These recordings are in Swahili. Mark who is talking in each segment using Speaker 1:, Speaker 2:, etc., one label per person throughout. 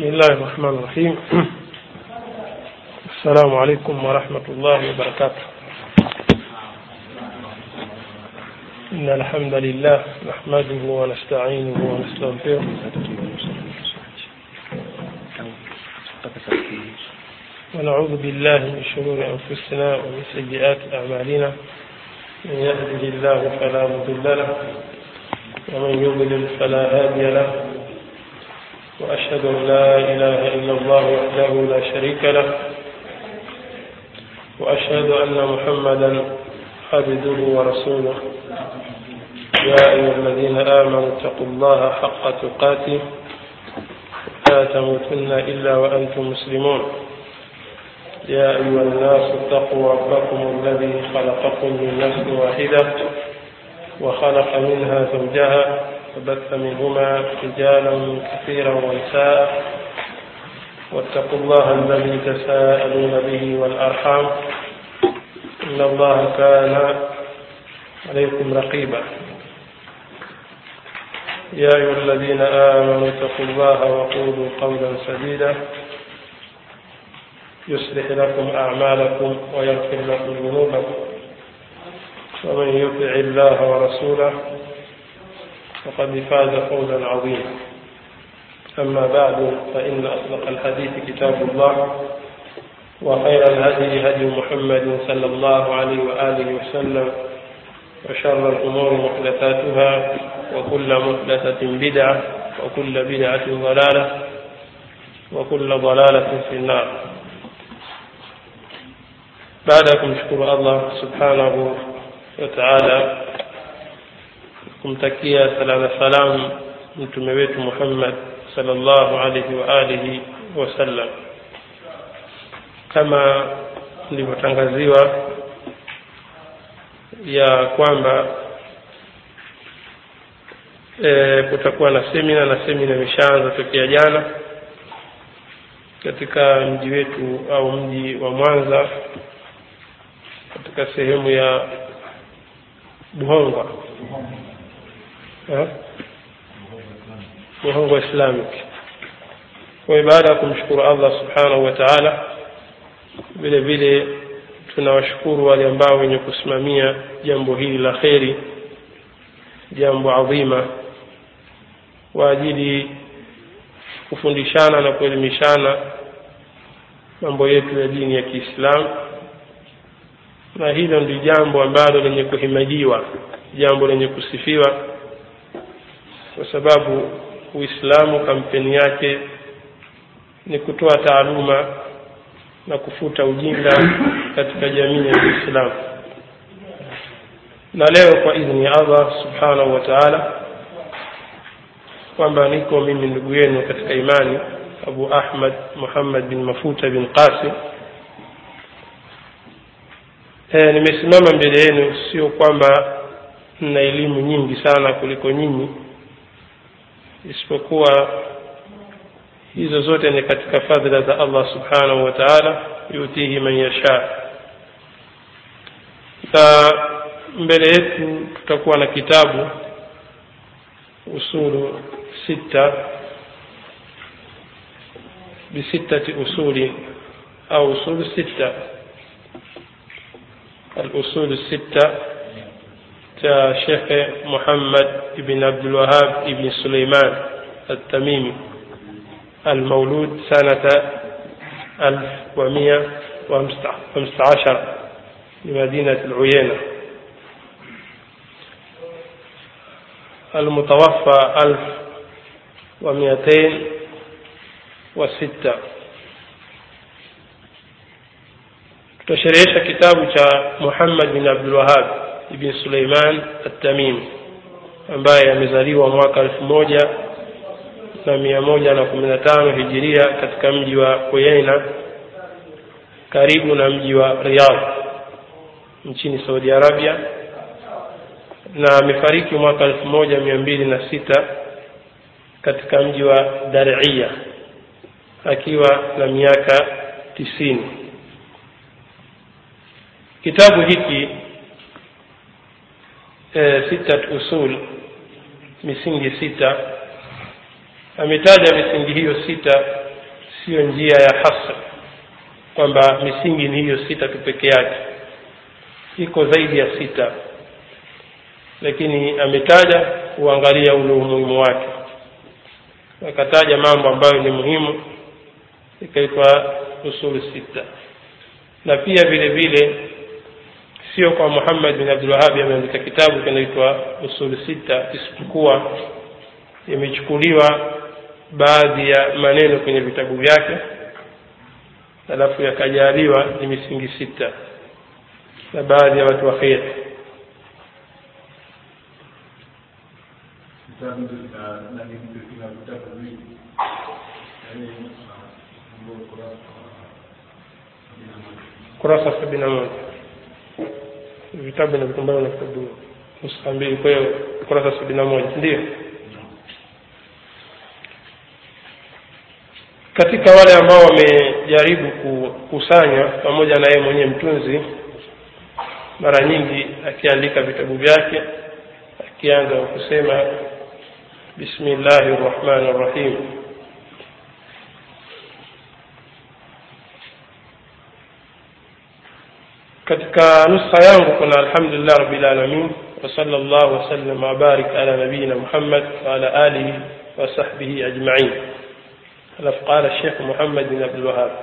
Speaker 1: بسم الله الرحمن الرحيم السلام عليكم ورحمة الله وبركاته إن الحمد لله نحمده ونستعينه ونستغفره ونعوذ بالله من شرور أنفسنا ومن سيئات أعمالنا من يهده الله فلا مضل له ومن يضلل فلا هادي له وأشهد أن لا إله إلا الله وحده لا شريك له وأشهد أن محمدا عبده ورسوله يا أيها الذين آمنوا اتقوا الله حق تقاته لا تموتن إلا وأنتم مسلمون يا أيها الناس اتقوا ربكم الذي خلقكم من نفس واحدة وخلق منها زوجها وبث منهما رجالا كثيرا ونساء واتقوا الله الذي تساءلون به والأرحام إن الله كان عليكم رقيبا يا أيها الذين آمنوا اتقوا الله وقولوا قولا سديدا يصلح لكم أعمالكم ويغفر لكم ذنوبكم ومن يطع الله ورسوله فقد فاز فوزا عظيما أما بعد فإن أصدق الحديث كتاب الله وخير الهدي هدي محمد صلى الله عليه وآله وسلم وشر الأمور محدثاتها وكل محدثة بدعة وكل بدعة ضلالة وكل ضلالة في النار بعدكم شكر الله سبحانه وتعالى kumtakia sala na salam mtume wetu Muhammad sallallahu alaihi wa alihi wasallam kama ndivyotangaziwa ya kwamba e, kutakuwa na semina na semina imeshaanza tokea jana katika mji wetu au mji wa Mwanza katika sehemu ya Buhongwa Muhongo Islamic. Kwa baada ya kumshukuru Allah subhanahu wa ta'ala, vile vile tunawashukuru wale ambao wenye kusimamia jambo hili la kheri, jambo adhima, kwa ajili kufundishana na kuelimishana mambo yetu ya dini ya Kiislamu, na hilo ndio jambo ambalo lenye kuhimadiwa, jambo lenye kusifiwa kwa sababu Uislamu kampeni yake ni kutoa taaluma na kufuta ujinga katika jamii ya Uislamu. Na leo kwa idhini ya Allah subhanahu wa ta'ala, kwamba niko mimi ndugu yenu katika imani Abu Ahmad Muhammad bin Mafuta bin Qasim. E, nimesimama mbele yenu sio kwamba nina elimu nyingi sana kuliko nyinyi isipokuwa hizo zote ni katika fadhila za Allah subhanahu wa ta'ala yutihi man yasha na mbele yetu tutakuwa na kitabu usulu sita bisittati usuli au usulu sita الأصول الستة شيخ محمد بن عبد الوهاب بن سليمان التميمي المولود سنة ألف ومئة وخمسة عشر بمدينة العيينة المتوفى ألف ومئتين وستة tutasherehesha kitabu cha Muhammad bin Abdul Wahhab ibn Suleiman At-Tamimi ambaye amezaliwa mwaka elfu moja na mia moja na kumi na tano hijiria katika mji wa Uyaina karibu na mji wa Riyadh nchini Saudi Arabia na amefariki mwaka elfu moja mia mbili na sita katika mji wa Dar'ia akiwa na miaka tisini kitabu hiki e, sita usul misingi sita ametaja misingi hiyo sita siyo njia ya hasr kwamba misingi ni hiyo sita tu peke yake iko zaidi ya sita lakini ametaja kuangalia ule umuhimu wake akataja mambo ambayo ni muhimu ikaitwa usul sita na pia vile vile sio kwa Muhammad bin Abdul Wahhab ameandika kitabu kinaitwa usul sita isipokuwa imechukuliwa baadhi ya maneno kwenye vitabu vyake alafu yakajaliwa ni misingi sita na baadhi ya watu wa kheri kurasa sabini na moja vitabu vinavyokumbana na kitabu nuskha mbili kwa hiyo kurasa sabini na moja ndio katika wale ambao wamejaribu kukusanya pamoja na yeye mwenyewe mtunzi mara nyingi akiandika vitabu vyake akianza kusema bismillahi rrahmani rrahim katika nuskha yangu kuna alhamdulillah rabbil alamin wa sallallahu wasallam wabarik ala nabiyina muhammad wa ala alihi wa sahbihi ajmain alafu qala shekh muhammad bin abdulwahab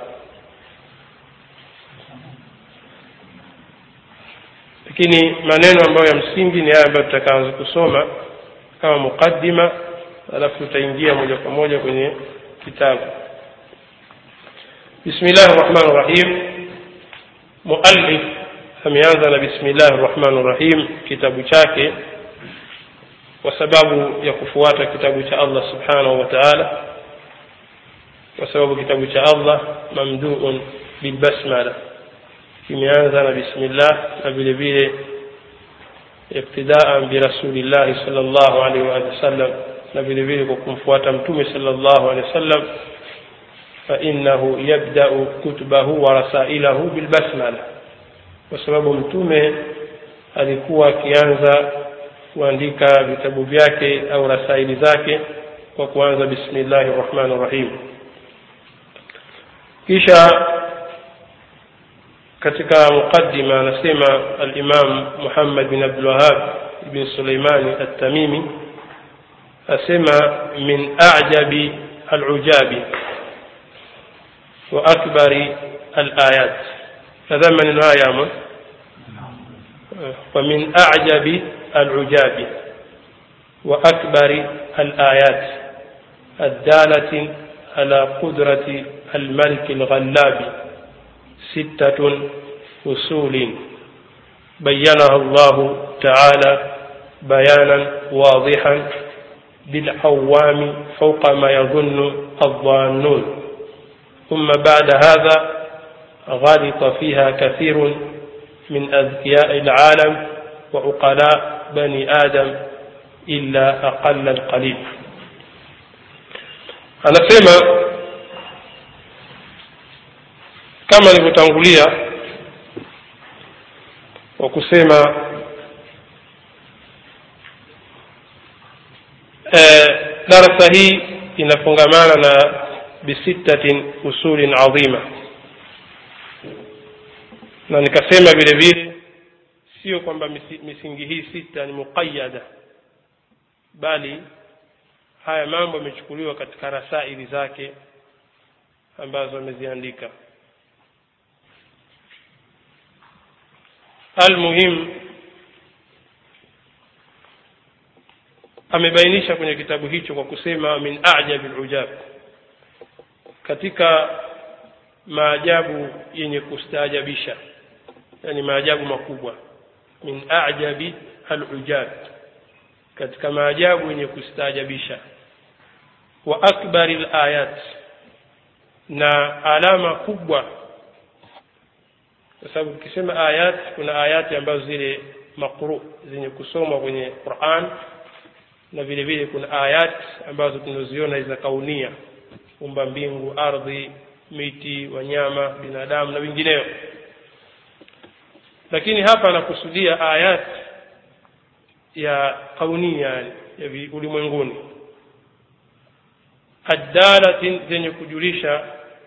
Speaker 1: lakini maneno ambayo ya msingi ni haya ambayo tutakaanza kusoma kama muqaddima alafu tutaingia moja kwa moja kwenye kitabu bismillahi rrahmani rrahim muallif ameanza na bismillahi rrahmani rrahim kitabu chake kwa sababu ya kufuata kitabu cha allah subhanahu wa taala kwa sababu kitabu cha allah mamduun bilbasmala kimeanza na bismillah na vile vile iktidaan birasulillahi sal llahu alaihi waalihi wasallam na vile vile kwa kumfuata mtume sal llahu alehi wasallam fainahu yabdau kutubahu wa rasailahu bilbasmala kwa sababu mtume alikuwa akianza kuandika vitabu vyake au rasaili zake kwa kuanza bismillahi rrahmani rrahim kisha katika muqaddima anasema alimam muhammad bin abdulwahab ibn suleimani altamimi asema min ajabi alujabi wa akbari alayat هذا من الآيام ومن أعجب العجاب وأكبر الآيات الدالة على قدرة الملك الغلاب ستة أصول بينها الله تعالى بيانا واضحا للعوام فوق ما يظن الظانون ثم بعد هذا غلط فيها كثير من أذكياء العالم وعقلاء بني آدم إلا أقل القليل anasema kama alivyotangulia kwa kusema eh, darasa hii inafungamana na bisittatin usulin adhima na nikasema vile vile sio kwamba misingi hii sita ni muqayada bali haya mambo yamechukuliwa katika rasaili zake ambazo ameziandika almuhim amebainisha kwenye kitabu hicho kwa kusema min ajabi lujab katika maajabu yenye kustaajabisha yani maajabu makubwa min ajabi alujab katika maajabu yenye kustaajabisha wa akbari layat na alama kubwa kwa sababu tukisema ayat kuna ayati ambazo zile maqru zenye kusomwa kwenye quran na vile vile kuna ayat ambazo tunaziona za kaunia umba mbingu ardhi miti wanyama binadamu na vingineo lakini hapa anakusudia ayat ya kaunia yani ya ulimwenguni addalatin zenye kujulisha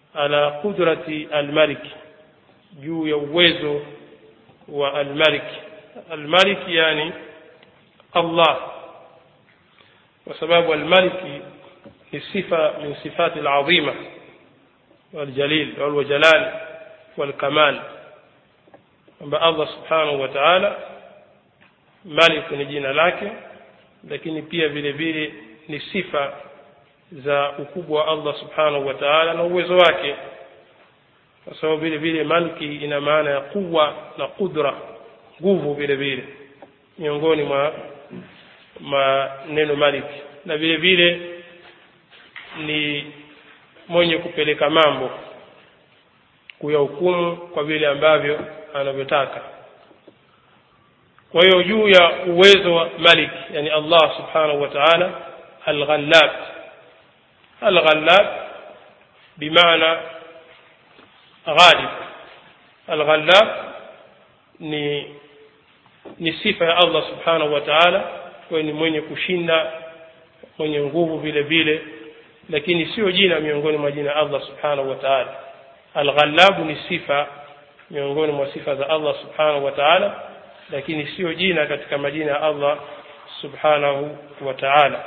Speaker 1: ala qudrati almalik juu ya uwezo wa almalik almalik yani allah kwa sababu almaliki ni sifa min sifati alazima waljalil waljalal walkamal kwamba allah subhanahu wa taala malik ni jina lake lakini pia vile vile ni sifa za ukubwa wa allah subhanahu wa taala na uwezo wake kwa sababu vile vile malki ina maana ya quwa na qudra nguvu vile vile miongoni mwa maneno maliki na vile vile ni mwenye kupeleka mambo kuyahukumu kwa vile ambavyo anavyotaka kwa hiyo juu ya uwezo wa malik yani allah subhanahu wa taala alghallab alghallab bimaana ghalib alghallab ni ni sifa ya allah subhanahu wa taala kwayo ni mwenye kushinda mwenye nguvu vile vile lakini sio jina miongoni mwa jina allah subhanahu wa taala alghallabu ni sifa miongoni mwa sifa za allah subhanahu wa taala lakini sio jina katika majina ya allah subhanahu wa taala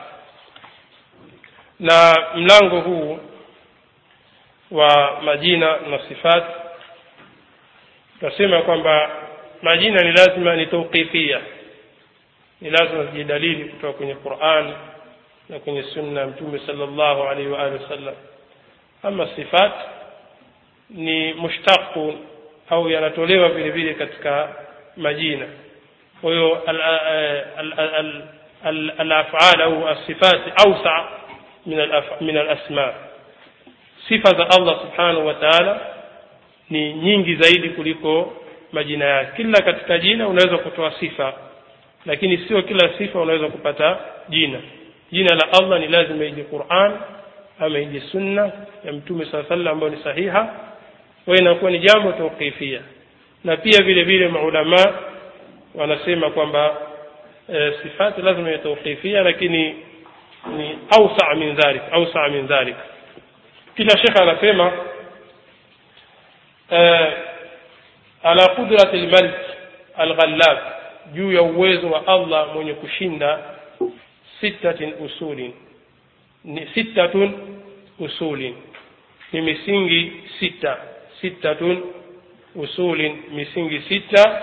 Speaker 1: na mlango huu wa majina na sifat tunasema kwamba majina ni lazima ni tauqifia ni lazima zijidalili kutoka kwenye quran na kwenye sunna ya mtume sallallahu alaihi wa alihi wasallam ama sifat ni mushtaqu au yanatolewa vile vile katika majina kwa hiyo alafal au asifati ausa min alasma sifa za allah subhanahu wa taala ni nyingi zaidi kuliko majina yake kila katika jina unaweza kutoa sifa lakini sio kila sifa unaweza kupata jina jina la allah ni lazima ije quran ama ije sunna ya mtume saa sallam ambayo ni sahiha kwa inakuwa ni jambo tauqifia na pia vile vile maulama wanasema kwamba e, sifati lazima ya tauqifia lakini ni ausa min dhalik ausa min dhalik kila shekhe anasema e, ala qudrati lmalik alghallab juu ya uwezo wa allah mwenye kushinda sittatin usulin ni sittatun usulin ni misingi sita sittatun usulin misingi sita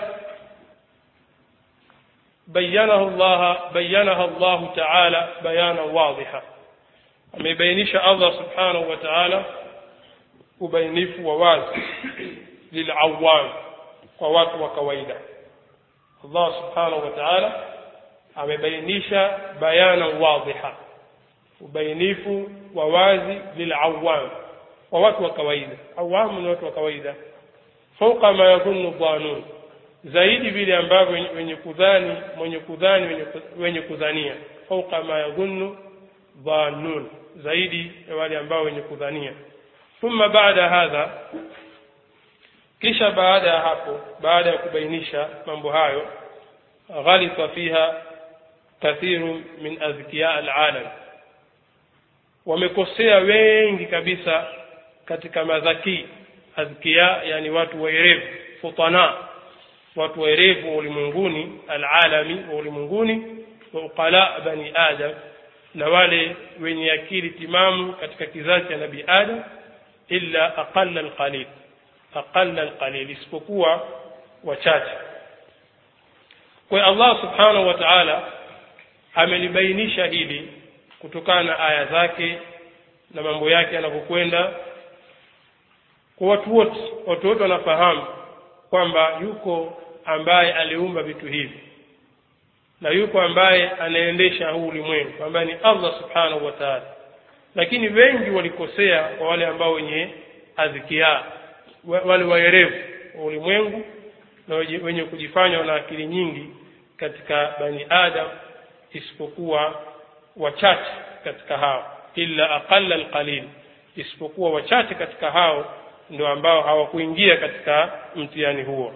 Speaker 1: بينه الله بينها الله تعالى بيانا واضحا amebainisha allah subhanahu wa taala ubainifu wa wazi lilawam kwa watu wa kawaida allah subhanahu wa taala amebainisha bayana wadhiha ubainifu wa wazi lilawam kwa watu wa kawaida awamu ni watu wa kawaida fauqa ma yadhunnu dhanun zaidi vile ambavyo wenye kudhani mwenye kudhani wenye, wenye kudhania fauqa ma yadhunnu dhanun zaidi ya wale ambao wenye kudhania thumma baada hadha kisha baada ya hapo baada ya kubainisha mambo hayo ghalita fiha kathiru min azkiya alalam wamekosea wengi kabisa katika madhaki azkiya yani watu waerevu futana watu waerevu wa ulimwenguni alalami wa ulimwenguni wa uqala bani adam na wale wenye akili timamu katika kizazi cha nabii adam illa aqalla alqalil aqalla alqalil isipokuwa wachache kwa allah subhanahu wa ta'ala amelibainisha hili kutokana na aya zake na mambo yake yanavyokwenda kwa watu wote watu wote wanafahamu kwamba yuko ambaye aliumba vitu hivi na yuko ambaye anaendesha huu ulimwengu ambaye ni allah subhanahu wa taala lakini wengi walikosea kwa wale ambao wenye adhikia wale waerevu wa ulimwengu na wenye kujifanya wana akili nyingi katika bani adam isipokuwa wachache katika hao illa aqalla alqalil isipokuwa wachache katika hao ndio ambao hawakuingia katika mtihani huo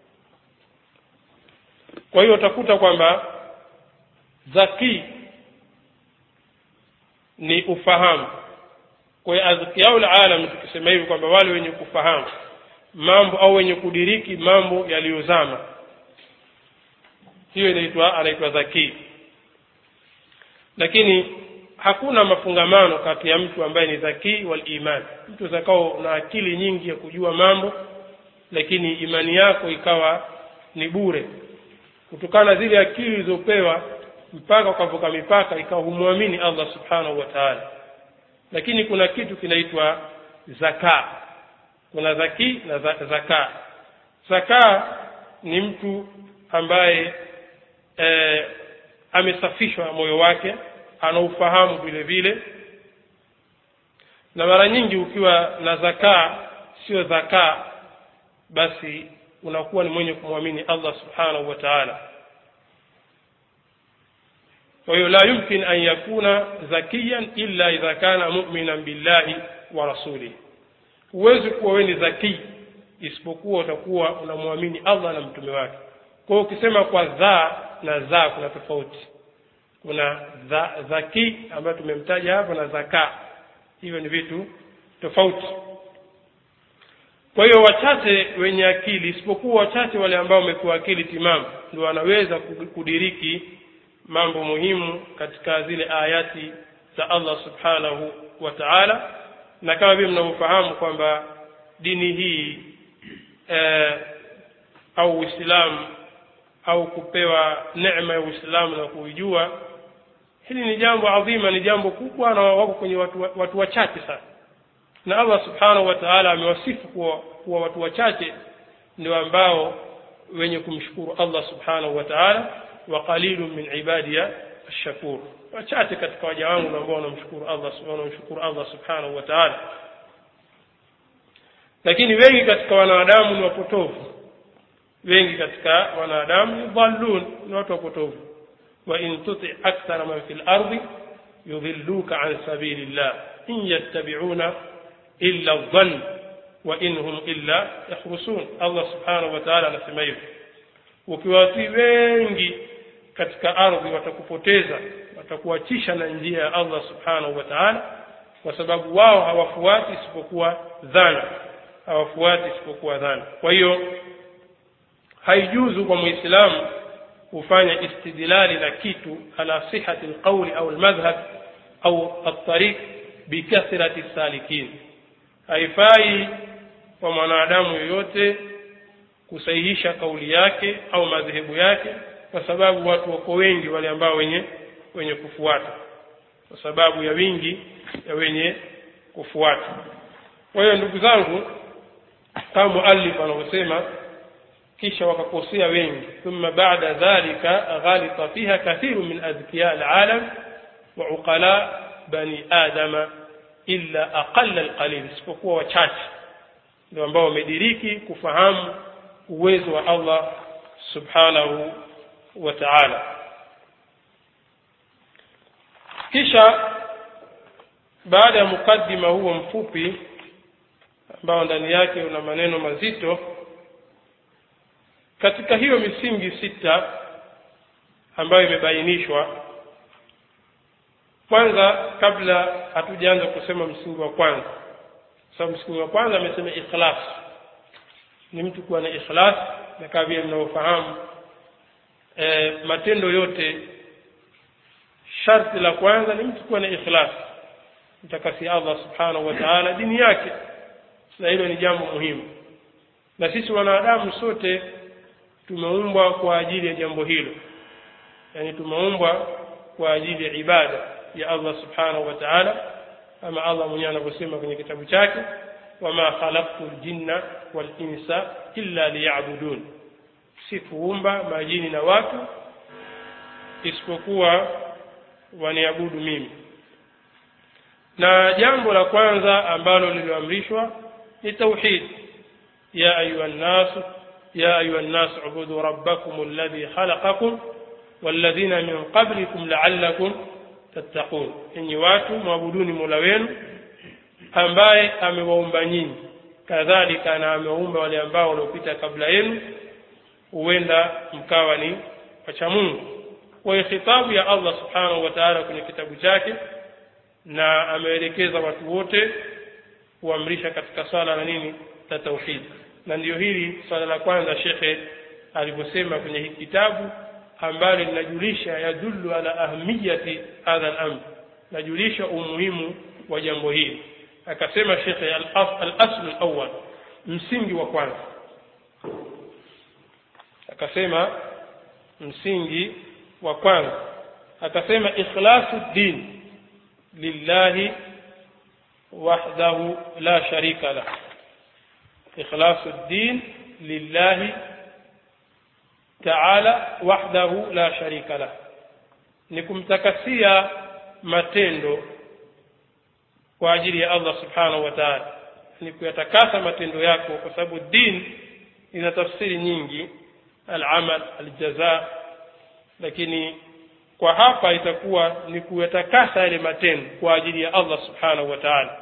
Speaker 1: kwa hiyo utakuta kwamba zaki ni ufahamu kwa hiyo azkiyaul alam tukisema hivi kwamba wale wenye kufahamu mambo au wenye kudiriki mambo yaliyozama hiyo inaitwa anaitwa zakii lakini hakuna mafungamano kati ya mtu ambaye ni zakii wal iman mtu zakao na akili nyingi ya kujua mambo lakini imani yako ikawa ni bure kutokana na zile akili ulizopewa mpaka ukavuka mipaka ikawa humwamini allah subhanahu wa taala lakini kuna kitu kinaitwa zaka kuna zaki na zaka zaka ni mtu ambaye e, amesafishwa moyo wake anaufahamu vile vile na mara nyingi ukiwa na zakaa sio zakaa basi unakuwa ni mwenye kumwamini allah subhanahu wa taala kwa hiyo la yumkin an yakuna zakiyan illa idha kana muminan billahi wa rasulihi huwezi kuwa wewe ni zakii isipokuwa utakuwa unamwamini allah na mtume wake kwa hiyo ukisema kwa dhaa na zaa kuna tofauti kuna dha, zaki ambayo tumemtaja hapo na zaka hivyo ni vitu tofauti kwa hiyo wachache wenye akili isipokuwa wachache wale ambao wamepewa akili timamu ndio wanaweza kudiriki mambo muhimu katika zile ayati za allah subhanahu wa taala na kama vile mnavyofahamu kwamba dini hii eh, au uislamu au kupewa neema ya uislamu na kuijua hili ni jambo adhima ni jambo kubwa na wako kwenye watu, watu wachache sana na allah subhanahu wa taala amewasifu kuwa, kuwa watu wachache ndio ambao wenye kumshukuru allah subhanahu wa taala wa qalilun min ibadiya ashakur wachache katika waja wangu ambao wanamshukuru allah wanamshukuru allah subhanahu wa taala lakini wengi katika wanadamu ni wapotovu wengi katika wanadamu ni dhallun ni watu wapotovu wa in tuti akthara man fi lardi yudhilluka an sabili llah in yattabiuna illa dhann wa in hum illa yakhrusun allah subhanahu wa taala anasema hivyo ukiwatii wengi katika ardhi watakupoteza watakuachisha na njia ya allah subhanahu wa taala kwa sababu wao hawafuati isipokuwa dhana hawafuati isipokuwa dhana kwa hiyo haijuzu kwa muislamu kufanya istidlali na kitu ala sihati lqauli au lmadhhab au altariq bikathrati salikin haifai kwa mwanadamu yoyote kusahihisha kauli yake au madhehebu yake kwa sababu watu wako wengi wale ambao wenye wenye kufuata kwa sababu ya wingi ya wenye kufuata kwa hiyo ndugu zangu kama muallif anavyosema kisha wakakosea wengi thumma ba'da dhalika ghalita fiha kathiru min adhkiya alalam wa uqala bani adama illa aqalla alqalil isipokuwa wachache ndio ambao wamediriki kufahamu uwezo wa Allah subhanahu wa ta'ala kisha baada ya mukaddima huo mfupi ambao ndani yake una maneno mazito katika hiyo misingi sita ambayo imebainishwa kwanza kabla hatujaanza kusema msingi wa kwanza sababu msingi wa kwanza amesema ikhlas ni mtu kuwa na ikhlas na kama vile mnavyofahamu e, matendo yote sharti la kwanza ni mtu kuwa na ikhlas mtakasi allah subhanahu wa taala dini yake na hilo ni jambo muhimu na sisi wanadamu sote tumeumbwa kwa ajili ya jambo hilo yaani tumeumbwa kwa ajili ya ibada ya allah subhanahu wa taala kama allah mwenyewe anavyosema kwenye kitabu chake wama khalaqtu ljinna walinsa illa liyabudun sikuumba majini na watu isipokuwa waniabudu mimi na jambo la kwanza ambalo lilioamrishwa ni tauhid ya ayuha nnasu يا أيها الناس اعبدوا ربكم الذي خلقكم والذين من قبلكم لعلكم تتقون enyi watu mwabuduni mola wenu ambaye amewaumba nyinyi kadhalika na amewaumba wale ambao waliopita kabla yenu huenda mkawa ni wacha mungu kwa hiyo khitabu ya allah subhanahu wa taala kwenye kitabu chake na ameelekeza watu wote kuamrisha katika swala na nini la tauhid na ndiyo hili swala la kwanza shekhe alivyosema kwenye hiki kitabu ambalo linajulisha yadullu ala ahmiyati hadha al-amr najulisha umuhimu wa jambo hili akasema shekhe al-asl al-awwal msingi wa kwanza akasema msingi wa kwanza akasema ikhlasu din lillahi wahdahu la sharika lah ikhlasu din lillahi taala wahdahu la sharika lah ni kumtakasia matendo kwa ajili ya Allah subhanahu wa ta'ala ni kuyatakasa matendo yako kwa sababu din ina tafsiri nyingi al-amal al-jaza lakini kwa hapa itakuwa ni kuyatakasa yale matendo kwa ajili ya Allah subhanahu wa ta'ala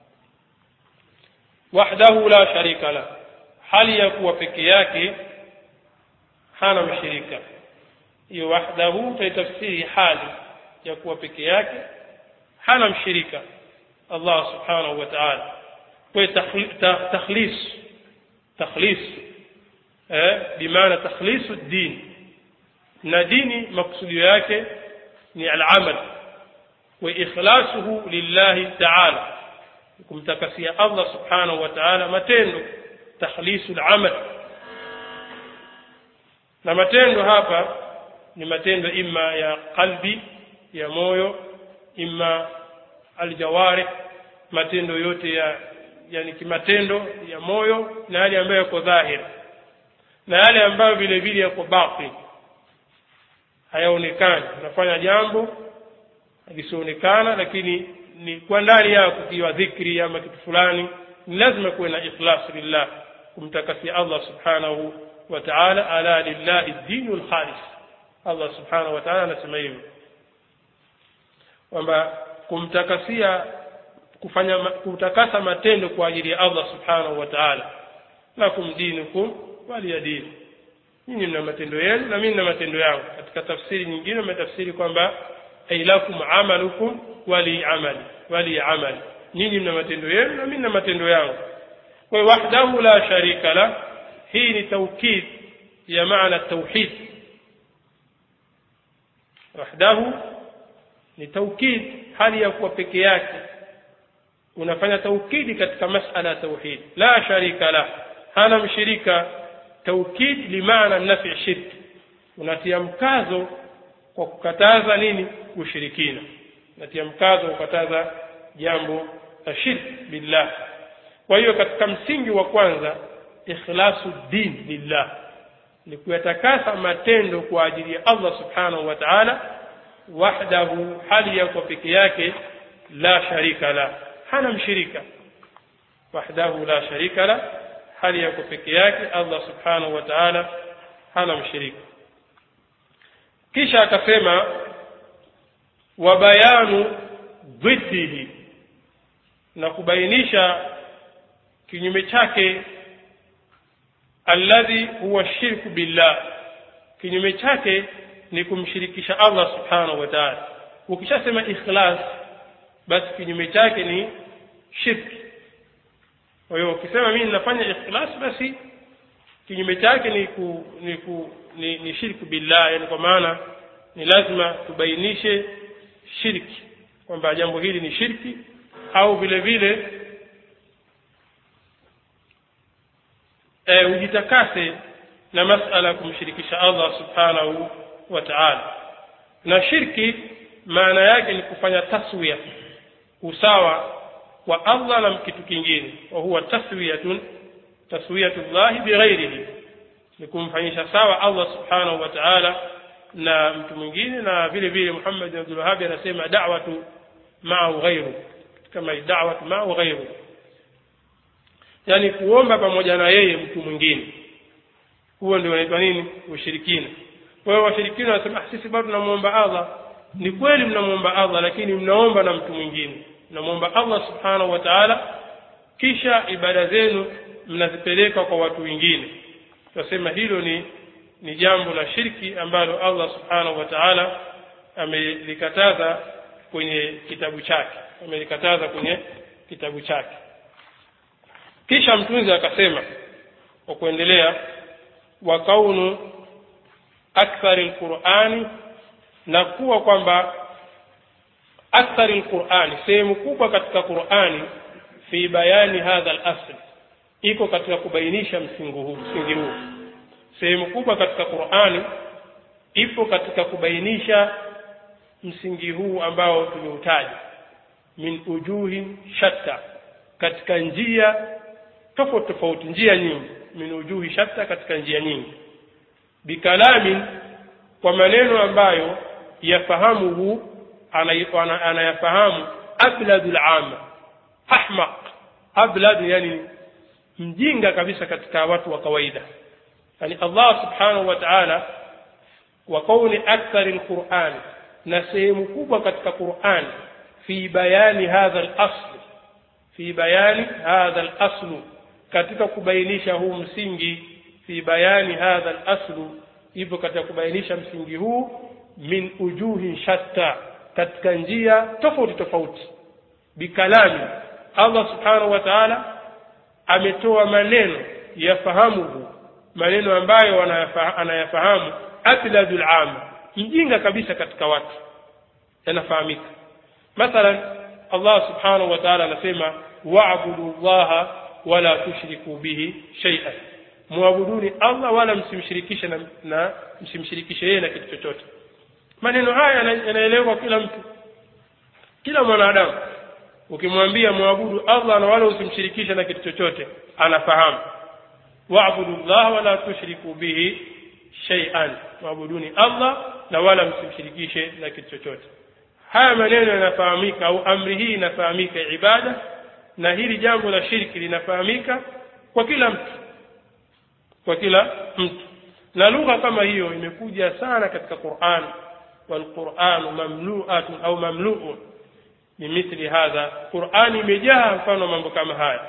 Speaker 1: wahdahu la sharika la hali ya kuwa peke yake hana mshirika hiyo wahdahu taitafsiri hali ya kuwa peke yake hana mshirika Allah subhanahu wa ta'ala kwa takhlis takhlis eh bimaana takhlisu din na dini maksudio yake ni al-amal wa ikhlasuhu lillahi ta'ala kumtakasia Allah subhanahu wa ta'ala matendo takhlisu al-amal na matendo hapa ni matendo imma ya qalbi ya moyo imma aljawarih matendo yote ya yani kimatendo ya moyo na yale ambayo yako dhahiri na yale ambayo vile vile yako batin hayaonekani unafanya jambo lisionekana lakini ni kwa ndani yako kiwa dhikri ama kitu fulani ni lazima kuwe na ikhlas lillah kumtakasia Allah subhanahu wa ta'ala ala lillahi dinul khalis Allah subhanahu wa ta'ala anasema hivyo kwamba kumtakasia kufanya kutakasa matendo kwa ajili ya Allah subhanahu wa ta'ala lakum dinukum waliya dini nyinyi mna matendo yenu na mimi na matendo yangu katika tafsiri nyingine umetafsiri kwamba ay lakum amalukum wali amali wali amali nyinyi mna matendo yenu na mimi na matendo yangu kwa wahdahu la sharika la hii ni taukid ya maana tauhid wahdahu ni taukid hali ya kuwa peke yake unafanya taukidi katika masala ya tauhid la sharika la hana mshirika taukid limaana nafi shirki unatia mkazo kwa kukataza nini ushirikina unatia mkazo kukataza jambo la shirki billah kwa hiyo katika msingi wa kwanza ikhlasu din lillah ni kuyatakasa matendo kwa ajili ya Allah subhanahu wa ta'ala wahdahu hali ya kwa peke yake la sharika la hana mshirika wahdahu la sharika la hali ya kwa peke yake Allah subhanahu wa ta'ala hana mshirika kisha akasema wa bayanu dhiddihi na kubainisha kinyume chake alladhi huwa shirku billah kinyume chake ni kumshirikisha Allah subhanahu wa ta'ala ukishasema ikhlas basi kinyume chake ni shirki kwa hiyo ukisema mimi ninafanya ikhlas basi kinyume chake ni ku, ni, ku, ni, ni shirku billah yani kwa maana ni lazima tubainishe shirki kwamba jambo hili ni shirki au vile vile e, ujitakase na masala ya kumshirikisha Allah subhanahu wa ta'ala na shirki maana yake ni kufanya taswiya usawa wa Allah na kitu kingine wa huwa taswiyatun taswiyatullah bighairihi ni kumfanyisha sawa Allah subhanahu wa ta'ala na mtu mwingine na vile vile Muhammad bin Abdul Wahhab anasema da'watu ma'u ghairu kama da'watu ma'u ghairu yani kuomba pamoja na yeye mtu mwingine huo ndio unaitwa nini ushirikina kwa hiyo washirikina wanasema sisi bado tunamuomba Allah ni kweli mnamuomba Allah lakini mnaomba na mtu mwingine mnamuomba Allah subhanahu wa ta'ala kisha ibada zenu mnazipeleka kwa watu wengine tunasema hilo ni ni jambo la shirki ambalo Allah subhanahu wa ta'ala amelikataza kwenye kitabu chake amelikataza kwenye kitabu chake kisha mtunzi akasema kwa kuendelea wa kaunu akthari lqurani na kuwa kwamba akthari lqurani sehemu kubwa katika qurani fi bayani hadha lasl iko katika kubainisha msingi huu msingi huu sehemu kubwa katika qurani ipo katika kubainisha msingi huu ambao tumeutaja min ujuhin shatta katika njia tofauti tofauti njia nyingi min ujuhi shatta katika njia nyingi bikalamin kwa maneno ambayo yafahamuhu anayafahamu abladu lama ahmaq ablad yani mjinga kabisa katika watu wa kawaida yani allah subhanahu wa taala wa kauni akthari lqurani na sehemu kubwa katika qurani fi bayani hadha lasl fi bayani hadha laslu katika kubainisha huu msingi fi bayani hadha laslu hivyo katika kubainisha msingi huu min ujuhin shatta katika njia tofauti tofauti bikalami allah subhanahu wa taala ametoa maneno yafahamuhu maneno ambayo anayafahamu abladu lama mjinga kabisa katika watu yanafahamika mathalan allah subhanahu wa taala anasema wabudu llaha wala tushriku bihi shaian mwabuduni allah wala msimshirikishe na, na msimshirikishe yeye na kitu chochote maneno haya yanaelewa kila mtu kila mwanadamu ukimwambia mwabudu allah na wala usimshirikishe na kitu chochote anafahamu wabudu llaha wala tushriku bihi shaian mwabuduni allah na wala msimshirikishe na kitu chochote haya maneno yanafahamika au amri hii inafahamika ibada na hili jambo la shirki linafahamika kwa kila mtu kwa kila mtu na lugha kama hiyo imekuja sana katika quran walquranu mamluatun au mamluun bimithli hadha qurani imejaa mfano mambo kama haya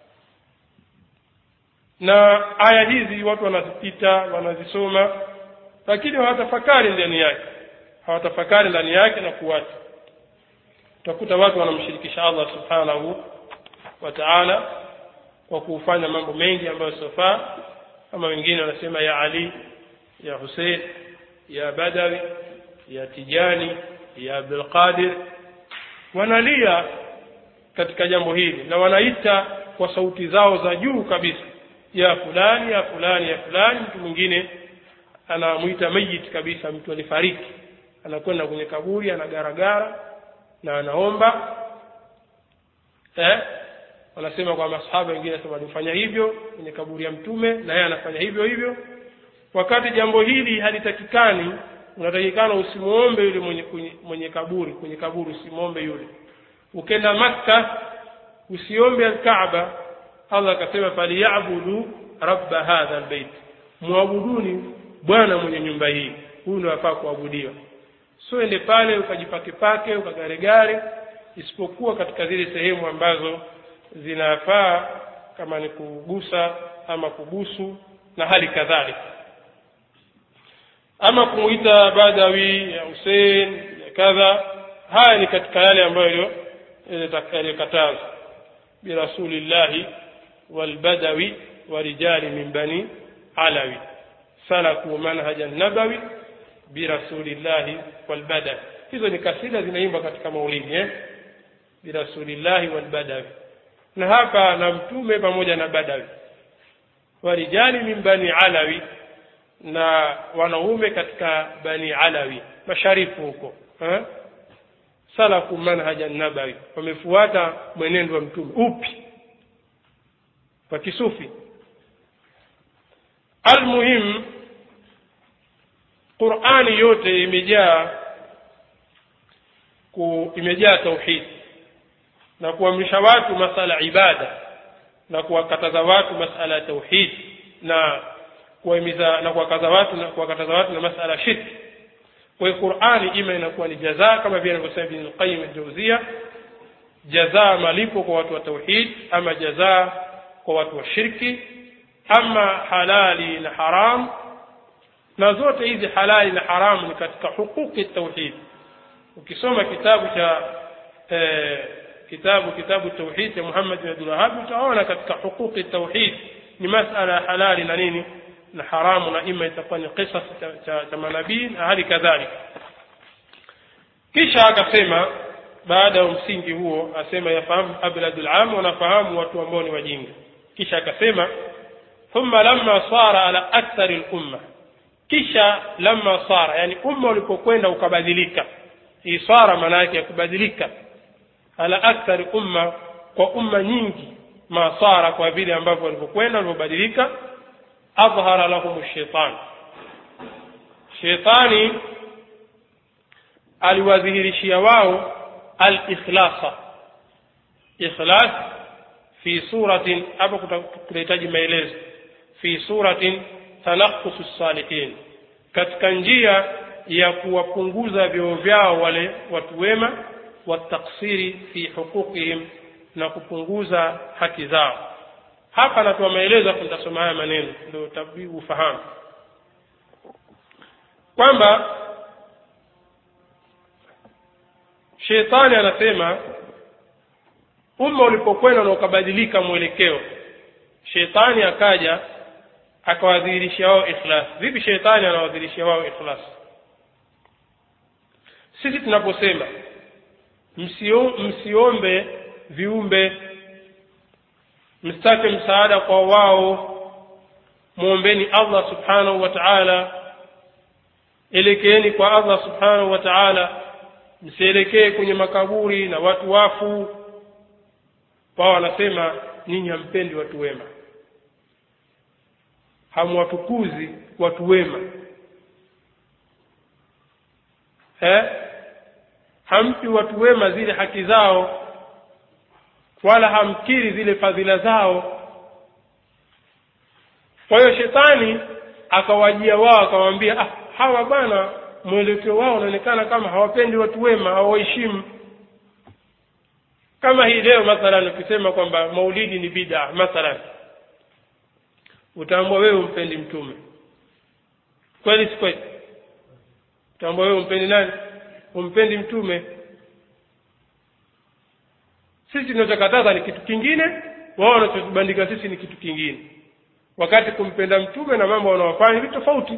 Speaker 1: na aya hizi watu wanazipita wanazisoma lakini hawatafakari ndani yake hawatafakari ndani yake na kuwata utakuta watu wanamshirikisha allah subhanahu wa taala kwa kufanya mambo mengi ambayo siofaa kama wengine wanasema ya ali ya husein ya badawi ya tijani ya abdulqadir wanalia katika jambo hili na wanaita kwa sauti zao za juu kabisa ya fulani ya fulani ya fulani mtu mwingine anamwita mayit kabisa mtu alifariki anakwenda kwenye kaburi anagaragara na anaomba eh? wanasema kwa masahaba wengine sema walifanya hivyo kwenye kaburi ya mtume na yeye anafanya hivyo hivyo wakati jambo hili halitakikani unatakikana usimuombe yule mwenye, mwenye, mwenye kaburi kwenye kaburi usimuombe yule ukenda makka usiombe alkaaba allah akasema falyabudu rabba hadha albayt mwabuduni bwana mwenye nyumba hii huyu ndo afaa kuabudiwa so ende pale ukajipakepake ukagaregare isipokuwa katika zile sehemu ambazo zinafaa kama ni kugusa ama kubusu na hali kadhalika ama kumuita badawi ya husein ya kadha haya ni katika yale ambayo yaliyokatazwa birasulillahi walbadawi warijali min bani alawi salaku manhaja nabawi birasulillahi walbadawi hizo ni kasida zinaimba katika maulidi eh? birasulillahi walbadawi na hapa na mtume pamoja na badawi warijali min bani alawi na wanaume katika bani alawi masharifu huko eh? salaku manhaja nabawi wamefuata mwenendo wa mtume upi wa kisufi almuhim qurani yote imejaa ku imejaa tauhidi na kuamrisha watu masala ibada na kuwakataza watu masala ya tauhid na kuwahimiza na kuwakaza watu na kuwakataza watu na masala shirki kwa hiyo qurani ima inakuwa ni jazaa kama vile anavyosema ibn al-qayyim al-jawziya jazaa malipo kwa watu wa tauhid ama jazaa kwa watu wa shirki ama halali na haram na zote hizi halali na haramu ni katika huquqi tauhid ukisoma kitabu cha eh, kitabu kitabu tauhid cha Muhammad bin Abdul Wahhab utaona katika huquqi tauhid ni masala ya halali na nini na haramu na ima itakuwa ni qisas cha, cha, cha manabii na hali kadhalika kisha akasema baada ya msingi huo asema yafahamu abladul am wanafahamu watu ambao ni wajinga kisha akasema thumma lamma sara ala akthari lumma kisha lamma sara yani umma ulipokwenda ukabadilika hii sara maana yake ya kubadilika ala akthari umma kwa umma nyingi ma sara kwa vile ambavyo walivyokwenda walivyobadilika adhhara lahum shaitan shetani aliwadhihirishia wao al-ikhlasa ikhlas fi suratin hapo kunahitaji maelezo fi suratin tanaqqusu salihin katika njia ya kuwapunguza vyoo vyao wale watu wema wataksiri fi huquqihim na kupunguza haki zao hapa natoa maelezo hapo nitasoma haya maneno ndio tabii ufahamu kwamba shetani anasema umma ulipokwenda na ukabadilika mwelekeo shetani akaja akawadhihirishia wao ikhlas vipi shetani anawadhihirishia wao ikhlas sisi tunaposema msio, msiombe viumbe msitake msaada kwa wao mwombeni allah subhanahu wa taala elekeeni kwa allah subhanahu wa taala msielekee kwenye makaburi na watu wafu wao wanasema ninyi hampendi watu wema hamwatukuzi watu wema eh? hampi watu wema zile haki zao wala hamkiri zile fadhila zao kwa hiyo shetani akawajia wao akamwambia ah, hawa bwana mwelekeo wao unaonekana kama hawapendi watu wema hawaheshimu kama hii leo mathalan ukisema kwamba maulidi ni bid'a mathalan utaambua wewe umpendi mtume kweli si kweli utaambua wewe umpendi nani umpendi mtume sisi tunachokataza ni kitu kingine wao wanachotubandika sisi ni kitu kingine wakati kumpenda mtume na mambo wanaofanya ni tofauti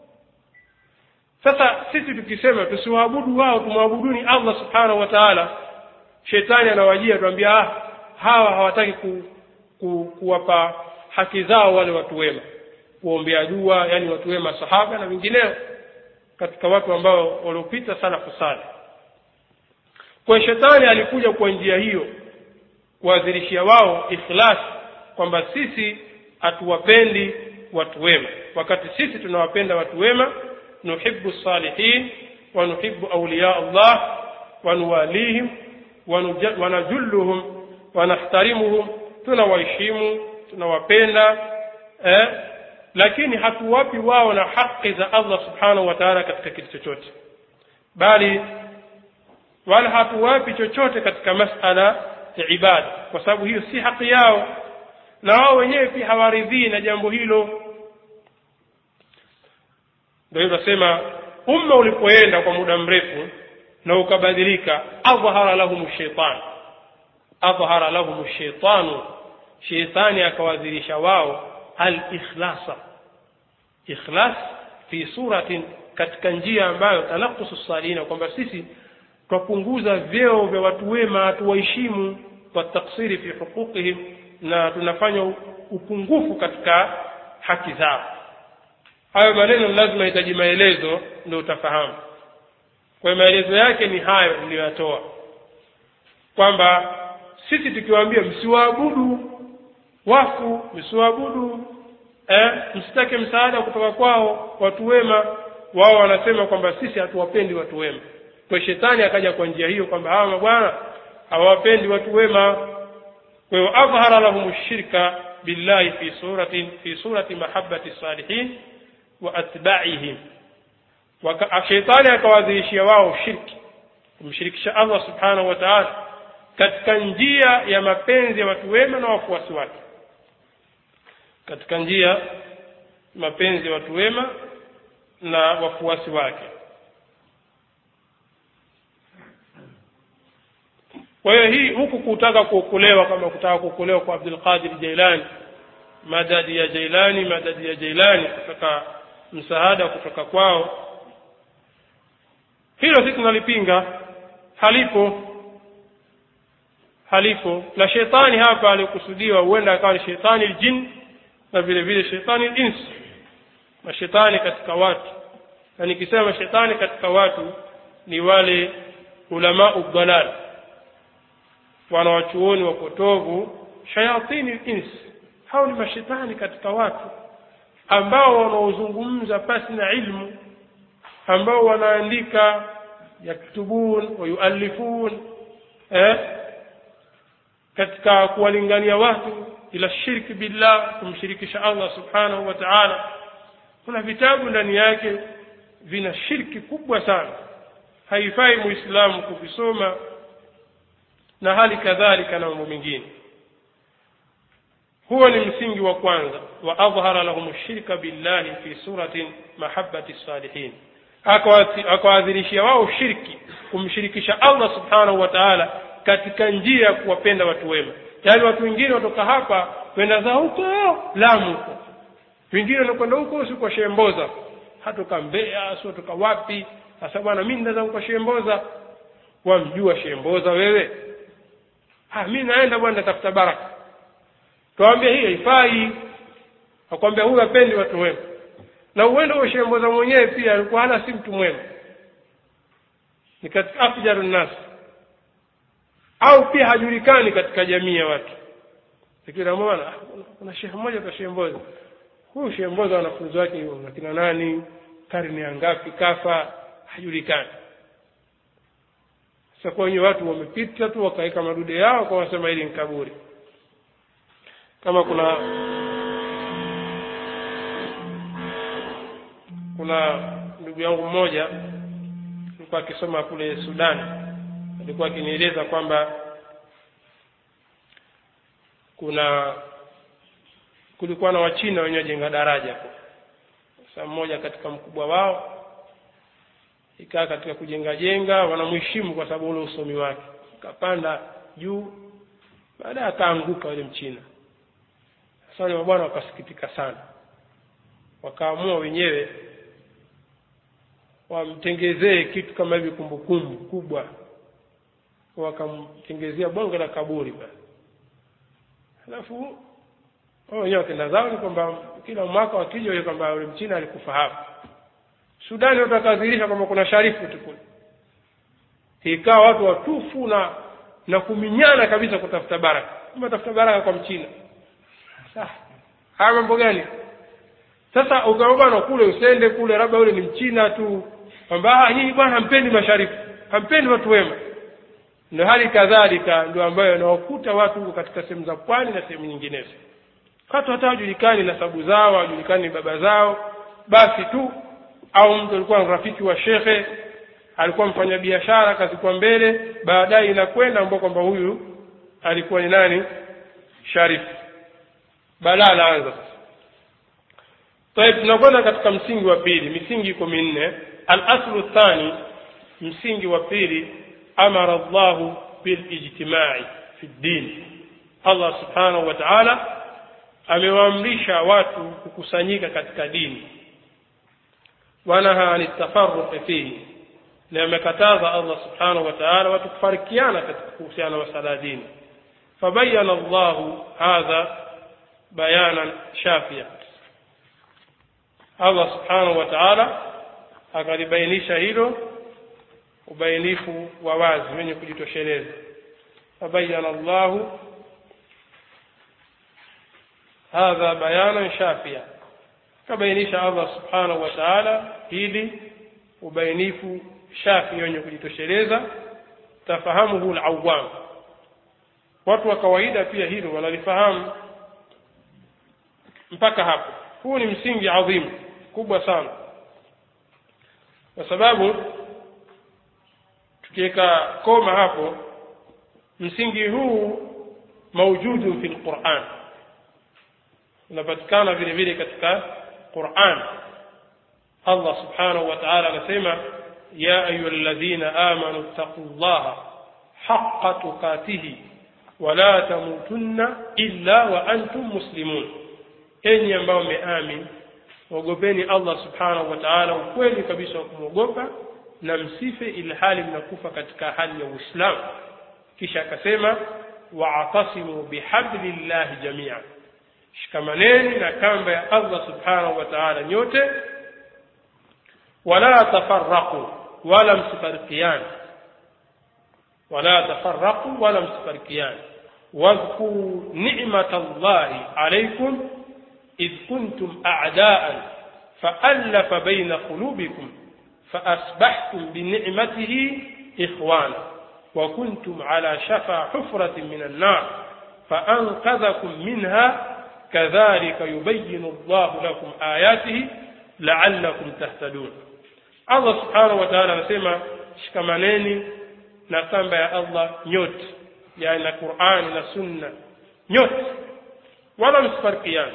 Speaker 1: sasa sisi tukisema tusiwaabudu wao tumwabuduni allah subhanahu wa taala shetani anawajia tuambia ah, hawa hawataki ku, ku, kuwapa haki zao wale watu wema kuombea dua yani watu wema sahaba na vingineo katika watu ambao waliopita salafu saleh kwa shetani alikuja kwa njia hiyo kuwadhirishia wao ikhlas kwamba sisi hatuwapendi watu wema wakati sisi tunawapenda watu wema nuhibbu salihin wa nuhibbu awliya allah wa nuwalihim wanajulluhum wanahtarimuhum tunawaheshimu tunawapenda eh? lakini hatuwapi wao na haki za allah subhanahu wa taala katika kitu chochote bali wala hatuwapi chochote katika masala ya ibada kwa sababu hiyo si haki yao na wao wenyewe pia hawaridhii na jambo hilo ndio hivyo nasema umma ulipoenda kwa muda mrefu na ukabadilika adhhara lahum shaitan adhhara lahum shaitanu sheitani akawadhirisha wao al-ikhlasa ikhlas fi suratin katika njia ambayo tanakusu salina kwamba sisi twapunguza vyeo vya watu wema tuwaheshimu wataksiri fi huquqihim na tunafanya upungufu katika haki zao hayo maneno lazima hitaji maelezo ndio utafahamu kwa hiyo maelezo yake ni hayo niliyoyatoa kwamba sisi tukiwaambia msiwaabudu wafu msiwaabudu eh, msitake msaada kutoka kwao watu wema wao wanasema kwamba sisi hatuwapendi watu wema kwa shetani akaja kwa njia hiyo kwamba hawa mabwana hawawapendi watu wema kwa hiyo adhhara lahum shirka billahi fi suratin fi surati mahabbati salihin wa atba'ihim shetani akawadhihishia wao shirki kumshirikisha allah subhanahu wa taala katika njia ya mapenzi ya watu wema na wafuasi wake katika njia mapenzi ya watu wema na wafuasi wake kwa hiyo hii huku kutaka kuokolewa kama kutaka kuokolewa kwa abdul qadir jailani madadi ya jailani madadi ya jailani kutaka msaada kutoka kwao hilo sisi tunalipinga halipo halipo na shetani hapa alikusudiwa huenda akawa ni shetani ljin na vile vile shetani lins mashetani katika watu na nikisema shetani katika watu ni wale ulamau dhalal wanawachuoni wapotovu shayatini lins hao ni mashetani katika watu ambao wanaozungumza pasi na ilmu ambao wanaandika yaktubun wayuallifun eh, katika kuwalingania watu ila shirki billah kumshirikisha allah subhanahu wa taala kuna vitabu ndani yake vina shirki kubwa sana haifai muislamu kuvisoma na hali kadhalika na mambo mengine huo ni msingi wa kwanza wa adhhara lahum shirka billahi fi suratin mahabbati salihin akawadhirishia wao shirki kumshirikisha allah subhanahu wa taala katika njia ya kuwapenda watu wema yaani watu wengine watoka hapa kwenda zao huko lamu huko wengine wanakwenda huko si kwa shemboza hatoka mbea si watoka wapi sasa bwana mi nda zangu kwa shemboza wamjua shemboza wewe ah mi naenda bwana tafuta baraka twawambia hii haifai akwambia huyu apendi watu wema na uenda huo shemboza mwenyewe pia alikuwa hana si mtu mwema ni katika afjaru nnasi au pia hajulikani katika jamii ya watu lakini namwona kuna shehe mmoja kwa shemboza huyu shemboza wanafunzi wake nakina nani karne ya ngapi kafa hajulikani sasa kwa wenye watu wamepita tu wakaweka madude yao kwa wasema hili ni kaburi kama kuna kuna ndugu yangu mmoja alikuwa akisoma kule sudani alikuwa akinieleza kwamba kuna kulikuwa na wachina wenye wajenga daraja sasa mmoja katika mkubwa wao ikaa katika kujenga jenga wanamheshimu kwa sababu ule usomi wake akapanda juu baadaye akaanguka yule mchina sasa wale mabwana wakasikitika sana wakaamua wenyewe wamtengezee kitu kama hivi kumbukumbu kubwa wakamtengezea bonge la kaburi basi alafu wao wenyewe wakenda zao ni kwamba kila mwaka wakija ile kwamba yule mchina alikufa hapa sudani watu wakadhihirisha kwamba kuna sharifu tu kule ikawa watu watufu na na kuminyana kabisa kutafuta baraka kama tafuta baraka kwa mchina sasa haya mambo gani sasa ukawa bwana kule usende kule labda yule ni mchina tu kwamba nyinyi bwana hampendi masharifu hampendi watu wema ndio hali kadhalika ndio ambayo inawakuta watu huko katika sehemu za pwani na sehemu nyinginezo watu hata hawajulikani nasabu zao hawajulikani baba zao basi tu au mtu alikuwa ni rafiki wa shekhe alikuwa mfanya biashara kazikwa mbele baadaye inakwenda ambao kwamba huyu alikuwa ni nani sharifu balaa laanza sasa طيب tunakwenda katika msingi wa pili misingi iko minne alaslu thani msingi wa pili amara llahu bilijtimai fi ddin allah subhanahu wa taala amewaamrisha watu kukusanyika katika dini wanaha ani tafaruqi fihi na amekataza allah subhanahu wa taala watu kufarikiana katika kuhusiana na masala ya dini fabayana llahu hadha bayanan shafia allah subhanahu wa taala akalibainisha hilo ubainifu wa wazi wenye kujitosheleza fabayana llahu hadha bayanan shafia kabainisha allah subhanahu wa taala hili ubainifu shafi wenye kujitosheleza tafahamuhu lawam watu wa kawaida pia hilo wanalifahamu mpaka hapo huu ni msingi adhimu kubwa sana kwa sababu tukiweka koma hapo msingi huu maujudu fi lquran unapatikana vile vile katika quran allah subhanahu wa taala anasema ya ayuha ladhina amanu ttaqu llaha حق تقاته ولا تموتن إلا وأنتم مسلمون enyi ambao mmeamin mwogopeni allah subhanahu wa taala ukweli kabisa wa kumwogopa na msife ilhali mnakufa katika hali ya uislamu kisha akasema waatasimu bihablillahi jamia shikamaneni na kamba ya allah subhanahu wa taala nyote wala tafaraqu wala msifarikiani wala tafaraqu wala msifarikiani واذكروا نعمة الله عليكم إذ كنتم أعداء فألف بين قلوبكم فأصبحتم بنعمته إخوانا وكنتم على شفا حفرة من النار فأنقذكم منها كذلك يبين الله لكم آياته لعلكم تهتدون الله سبحانه وتعالى anasema shikamaneni na kamba ya Allah nyote yani na Qur'ani na Sunna nyote wala msifarikiane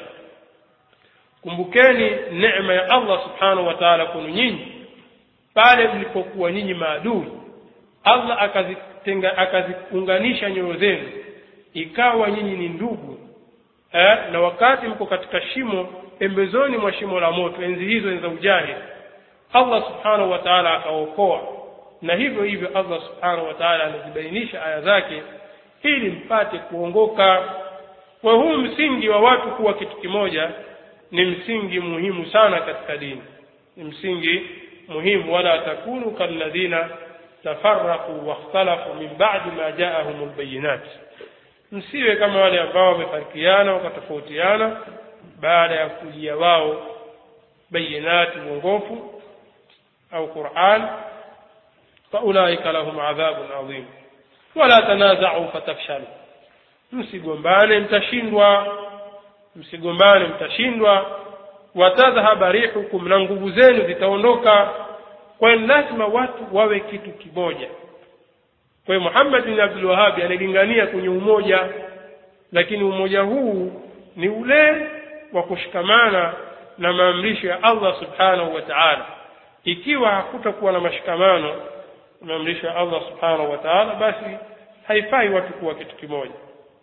Speaker 1: kumbukeni neema ya Allah subhanahu wa ta'ala kwenu nyinyi pale mlipokuwa nyinyi maadui Allah akazitenga akaziunganisha nyoyo zenu ikawa nyinyi ni ndugu eh, na wakati mko katika shimo pembezoni mwa shimo la moto enzi hizo za ujahili Allah subhanahu wa ta'ala akaokoa na hivyo hivyo Allah subhanahu wa ta'ala anazibainisha aya zake ili mpate kuongoka kwa huu msingi wa watu kuwa kitu kimoja ni msingi muhimu sana katika dini ni msingi muhimu wala takunu kalladhina tafarraqu wakhtalafu min ba'di ma ja'ahum albayinat msiwe kama wale ambao wamefarikiana wakatofautiana baada ya kujia wao bayinati uongofu au Qur'an faulaika lahum adhabun adhim wala tanaza'u fatafshalu msigombane mtashindwa msigombane mtashindwa watadhhaba rihukum na nguvu zenu zitaondoka kwa hiyo lazima watu wawe kitu kimoja kwa hiyo Muhammad bin Abdul Wahhab analingania kwenye umoja lakini umoja huu ni ule wa kushikamana na maamrisho ya Allah subhanahu wa ta'ala ikiwa hakutakuwa na mashikamano maamrisho ya Allah subhanahu wa ta'ala basi haifai watu kuwa kitu kimoja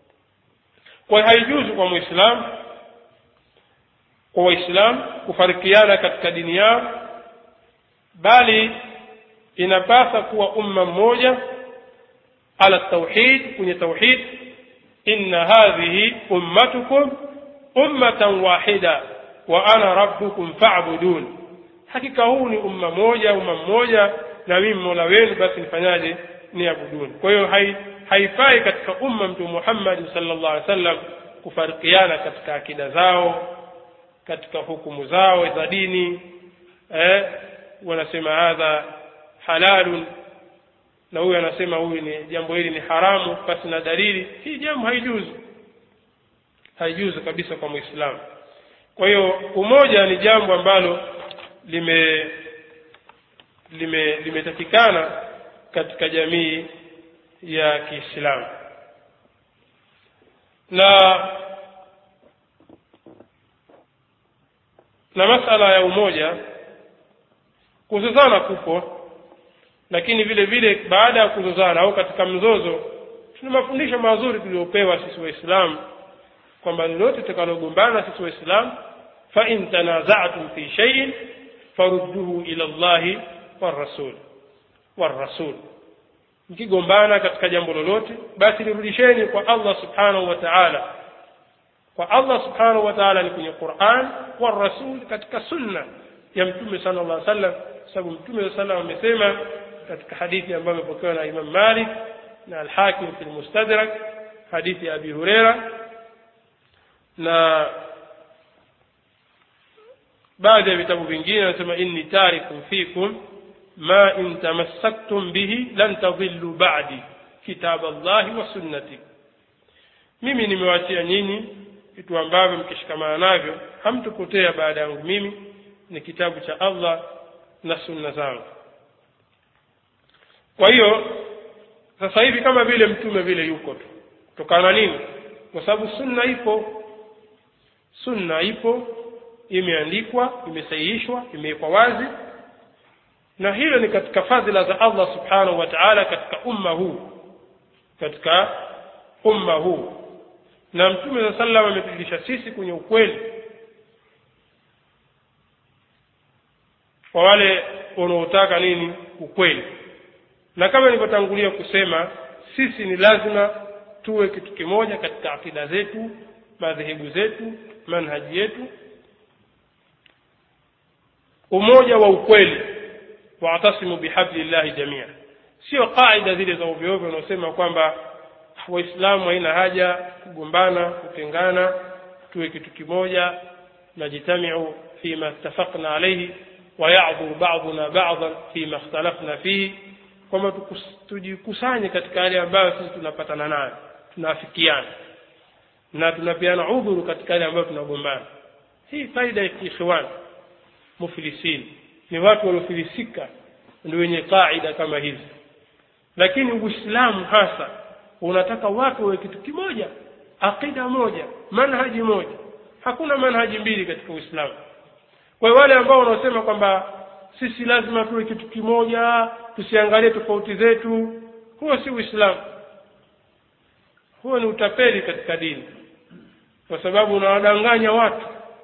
Speaker 1: kwa hiyo haijuzu kwa muislamu kwa waislamu kufarikiana katika dini yao bali inapasa kuwa umma mmoja ala tauhid kwenye tauhid inna hadhihi ummatukum ummatan wahida wa ana rabbukum fa'budun hakika huu ni umma moja umma mmoja na mimi mola wenu basi nifanyaje niabuduni kwa hiyo hai, haifai katika umma mtume Muhammad sallallahu alaihi wasallam kufarikiana katika akida zao katika hukumu zao za dini eh wanasema hadha halalun na huyu anasema huyu ni jambo hili ni haramu basi na dalili hii jambo haijuzu haijuzu kabisa kwa muislamu kwa hiyo umoja ni jambo ambalo lime lime limetakikana katika jamii ya Kiislamu na na masala ya umoja kuzozana kupo lakini vile vile baada ya kuzozana au katika mzozo tuna mafundisho mazuri tuliopewa sisi waislamu kwamba lolote tutakalogombana sisi waislamu fa in tanaza'tum fi shay'in farudduhu ila Allahi warasul warasul mkigombana katika jambo lolote basi lirudisheni kwa Allah subhanahu wa ta'ala kwa Allah subhanahu wa ta'ala ni kwenye Qur'an wa rasul katika sunna ya mtume sallallahu alaihi wasallam sababu mtume sallallahu alaihi wasallam amesema katika hadithi ambayo imepokewa na Imam Malik na Al-Hakim fi al-Mustadrak hadithi ya Abi Huraira na baadhi ya vitabu vingine anasema inni tarikum fikum ma in tamassaktum bihi lan tadhillu ba'di kitab Allah wa sunnati mimi nimewachia nyinyi vitu ambavyo mkishikamana navyo hamtupotea baada yangu mimi ni kitabu cha Allah na sunna zangu kwa hiyo sasa hivi kama vile mtume vile yuko tu kutokana nini kwa sababu sunna ipo sunna ipo imeandikwa imesahihishwa imewekwa wazi na hilo ni katika fadhila za Allah subhanahu wa ta'ala katika umma huu katika umma huu na mtume saa salam ametujulisha sisi kwenye ukweli kwa wale wanaotaka nini ukweli na kama nilivyotangulia kusema sisi ni lazima tuwe kitu kimoja katika akida zetu madhehebu zetu manhaji yetu umoja wa ukweli waatasimu bihablillahi jamia sio qaida zile za ovyoovyo unaosema kwamba waislamu haina haja kugombana kutengana tuwe kitu kimoja najtamiu fima ittafaqna alaihi wayadhuru baduna badan fima ikhtalafna fihi kwamba tujikusanye katika yale ambayo sisi tunapatana nayo tunaafikiana na tunapeana udhuru katika yale ambayo tunagombana hii faida ya kiikhwani muflisin ni watu waliofilisika ndio wenye kaida kama hizi lakini uislamu hasa unataka watu wawe kitu kimoja aqida moja manhaji moja hakuna manhaji mbili katika uislamu kwa wale ambao wanaosema kwamba sisi lazima tuwe kitu kimoja tusiangalie tofauti zetu huo si uislamu huo ni utapeli katika dini kwa sababu unawadanganya watu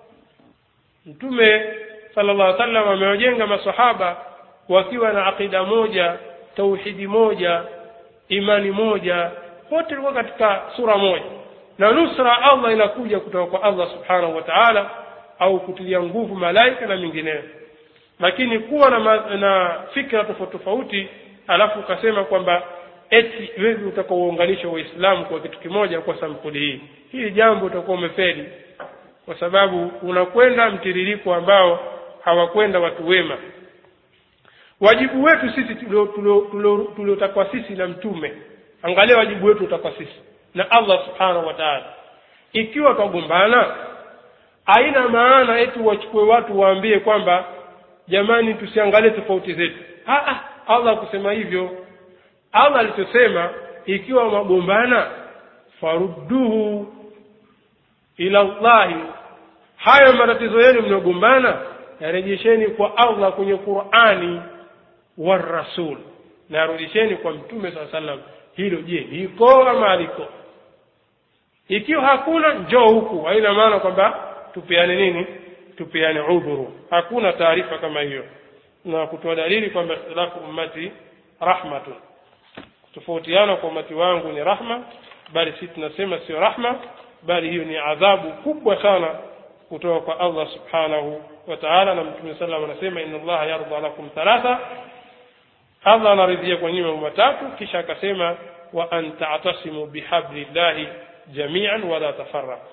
Speaker 1: mtume sallallahu alaihi wasallam amewajenga masahaba wakiwa na aqida moja tauhidi moja imani moja wote walikuwa katika sura moja na nusra Allah inakuja kutoka kwa Allah subhanahu wa ta'ala au kutilia nguvu malaika na mingineyo lakini kuwa na, ma, na fikra tofauti tofauti alafu ukasema kwamba eti wewe utakaounganisha waislamu kwa kitu kimoja kwa sampuli hii hili jambo utakuwa umefeli kwa sababu unakwenda mtiririko ambao hawakwenda watu wema wajibu wetu sisi tuliotakwa sisi na mtume angalia wajibu wetu utakwa sisi na allah subhanahu wa taala ikiwa twagombana haina maana eti wachukue watu waambie kwamba jamani tusiangalie tofauti zetu ah, allah kusema hivyo allah alichosema ikiwa magombana farudduhu ila llahi hayo matatizo yenu mnagombana yarejesheni kwa allah kwenye qurani warasul na yarudisheni kwa mtume saa salam hilo je liko ama aliko ikiwa hakuna njoo huku haina maana kwamba tupeane nini tupeane udhuru hakuna taarifa kama hiyo na kutoa dalili kwamba ikhtilafu ummati rahmatun kutofautiana kwa umati wangu ni rahma bali si tunasema sio rahma bali hiyo ni adhabu kubwa sana kutoka kwa allah subhanahu wa taala na mtume salam anasema inna allaha yarda lakum thalatha allah anaridhia kwa nyinyi mambo matatu kisha akasema wa an ta'tasimu bihablillahi jamian wala tafarraqu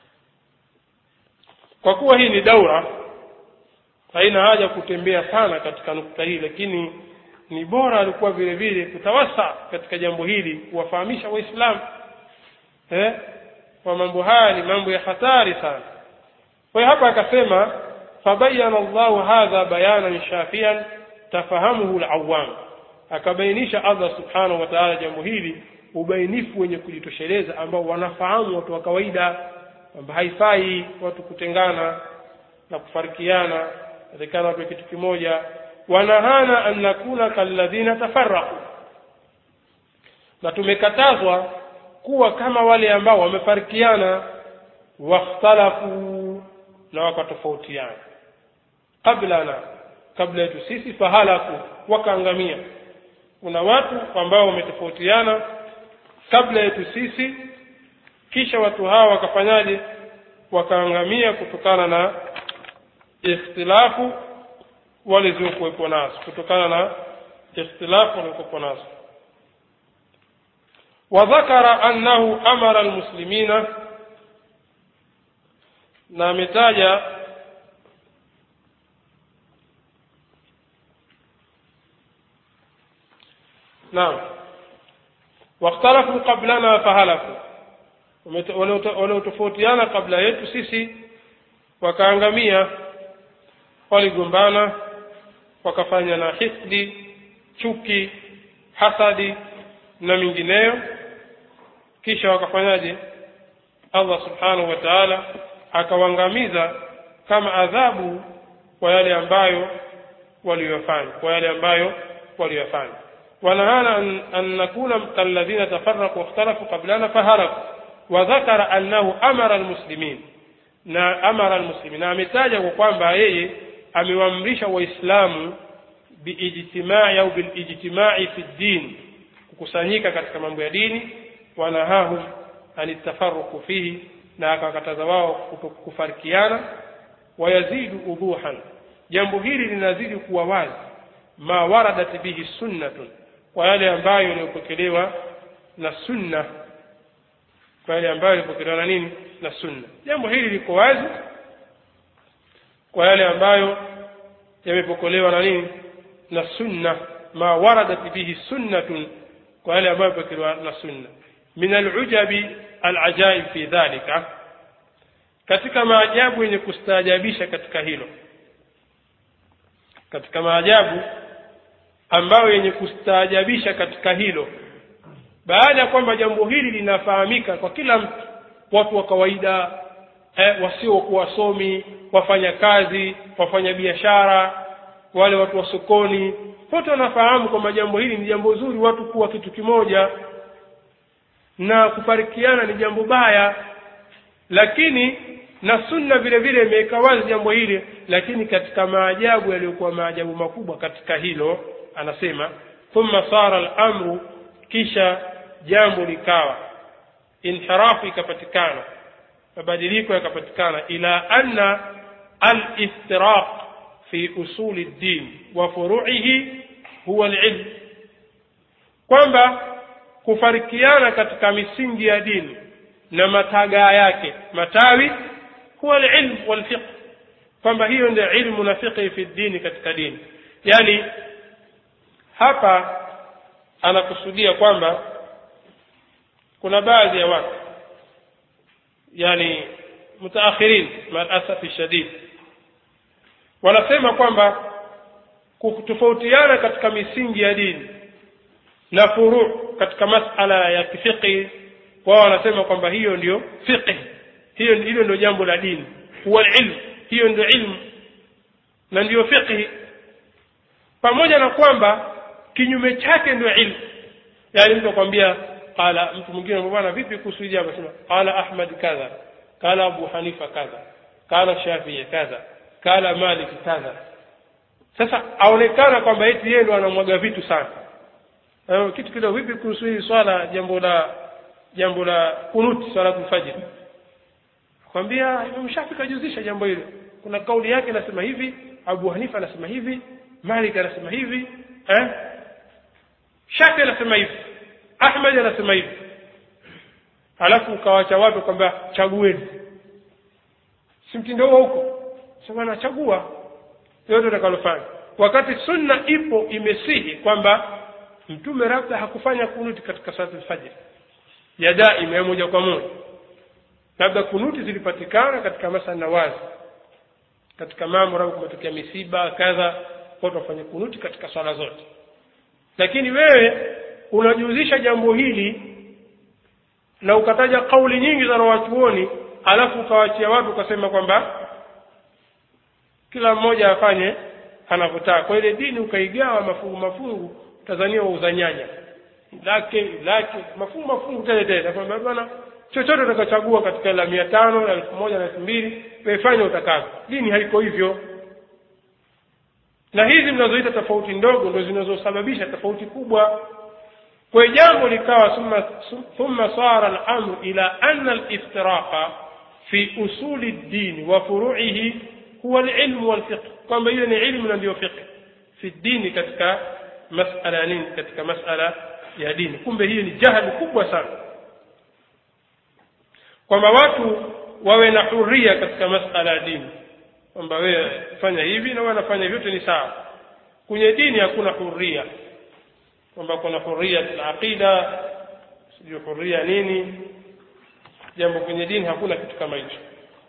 Speaker 1: kwa kuwa hii ni daura haina haja kutembea sana katika nukta hii lakini ni bora alikuwa vile vile kutawasa katika jambo hili kuwafahamisha waislamu eh? kwa mambo haya ni mambo ya hatari sana kwa hiyo hapa akasema fabayana llahu hadha bayanan shafian tafahamuhu lawam akabainisha allah subhanahu wa taala jambo hili ubainifu wenye kujitosheleza ambao wanafahamu watu wa kawaida kwamba haifai watu kutengana na kufarikiana atakana watu kitu kimoja wanahana an nakuna kalladhina tafarraqu na tumekatazwa kuwa kama wale ambao wamefarikiana wakhtalafu na wakatofautiana qablana kabla yetu sisi fahalaku wakaangamia kuna watu ambao wametofautiana kabla yetu sisi kisha watu hawa wakafanyaje wakaangamia kutokana na ikhtilafu walizokuwepo nazo kutokana na ikhtilafu waliokuwepo nazo wadhakara annahu amara almuslimina na ametaja naam wakhtalafu qablana fahalaku waliotofautiana kabla yetu sisi wakaangamia waligombana wakafanya na hisdi chuki hasadi na mingineyo kisha wakafanyaje allah subhanahu wa taala akawaangamiza kama adhabu kwa yale ambayo waliyofanya kwa yale ambayo waliyofanya ونهانا أن, أن نكون كالذين تفرقوا واختلفوا قبلنا فهرقوا وذكر أنه أمر المسلمين na amara almuslimin na ametaja kwa kwamba yeye amewaamrisha waislamu biijtimai au bilijtimai fi ddin kukusanyika katika mambo ya dini wanahahum anitafaruku fihi na akawakataza wao kufarikiana wayazidu udhuhan jambo hili linazidi kuwa wazi ma waradat bihi sunnatun kwa yale ambayo yaliyopokelewa na sunna kwa yale ambayo yalipokelewa na nini na sunna jambo hili liko wazi kwa yale ambayo yamepokelewa na nini na sunna ma waradat bihi sunnatun kwa yale ambayo yamepokelewa na sunna min alujabi alajaib fi dhalika katika maajabu yenye kustaajabisha katika hilo katika maajabu ambayo yenye kustaajabisha katika hilo baada ya kwamba jambo hili linafahamika kwa kila mtu watu wa kawaida eh, wasiokuwa wasomi wafanya kazi wafanya biashara wale watu wa sokoni wote wanafahamu kwamba jambo hili ni jambo zuri watu kuwa kitu kimoja na kufarikiana ni jambo baya lakini na sunna vile vile imeweka wazi jambo hili lakini katika maajabu yaliyokuwa maajabu makubwa katika hilo anasema thumma sara al-amru kisha jambo likawa inhirafu ikapatikana mabadiliko yakapatikana ila anna al-iftiraq fi usuli ddin wa furu'ihi huwa al-ilm kwamba kufarikiana katika misingi ya dini na matagaa yake matawi huwa al-ilm wal fiqh kwamba hiyo ndio ilmu na fiqh fi dini katika dini yani hapa anakusudia kwamba kuna baadhi ya watu yani mutaakhirin maasafi shadid wanasema kwamba kutofautiana katika misingi ya dini na furu katika masala ya kifiqhi wao wanasema kwamba hiyo ndio fiqh hiyo hilo ndio jambo la dini huwa ilmu hiyo ndio ilmu na ndio fiqh pamoja na kwamba kinyume chake ndio ilmu yani mtu akwambia qala mtu mwingine bwana vipi kuhusu hili anasema qala ahmad kadha qala abu hanifa kadha qala shafii kadha qala malik kadha sasa aonekana kwamba eti yeye ndo anamwaga vitu sana eh, kitu kidogo vipi kuhusu hili swala jambo la jambo la kunuti swala fajr kwambia Imam Shafi kajuzisha jambo hilo kuna kauli yake inasema hivi Abu Hanifa anasema hivi Malik anasema hivi eh Shafi anasema hivi Ahmad anasema hivi halafu ukawacha watu kwamba chagueni si mtindo huo huko sema nachagua yote utakalofanya wakati sunna ipo imesihi kwamba mtume labda hakufanya kunuti katika salatu al-fajr ya daima ya moja kwa moja labda kunuti zilipatikana katika masa nawazi katika mambo labda kumetokea misiba kadha watu wafanye kunuti katika swala zote lakini wewe unajihusisha jambo hili na ukataja kauli nyingi za wanawachuoni alafu ukawachia watu ukasema kwamba kila mmoja afanye anavyotaka kwa ile dini ukaigawa mafungu mafungu Tanzania wauza nyanya lake lake mafungu mafungu tele tele kwamba bwana chochote utakachagua katika la mia tano na elfu moja na elfu mbili weifanye utakavyo dini haiko hivyo na hizi mnazoita tofauti ndogo ndo zinazosababisha tofauti kubwa kwa jambo likawa thumma thumma sara al-amru ila anna al-iftiraqa fi usuli ad-din wa furu'ihi huwa al-ilm wal fiqh kwamba hiyo ni ilmu na ndio fiqh fi dini katika masala nini katika masala ya dini kumbe hiyo ni jahali kubwa sana kwamba watu wawe na huria katika masala ya dini kwamba wewe fanya hivi na wewe unafanya vyote ni sawa kwenye dini hakuna huria kwamba kuna huria aqida sijui huria nini jambo kwenye dini hakuna kitu kama hicho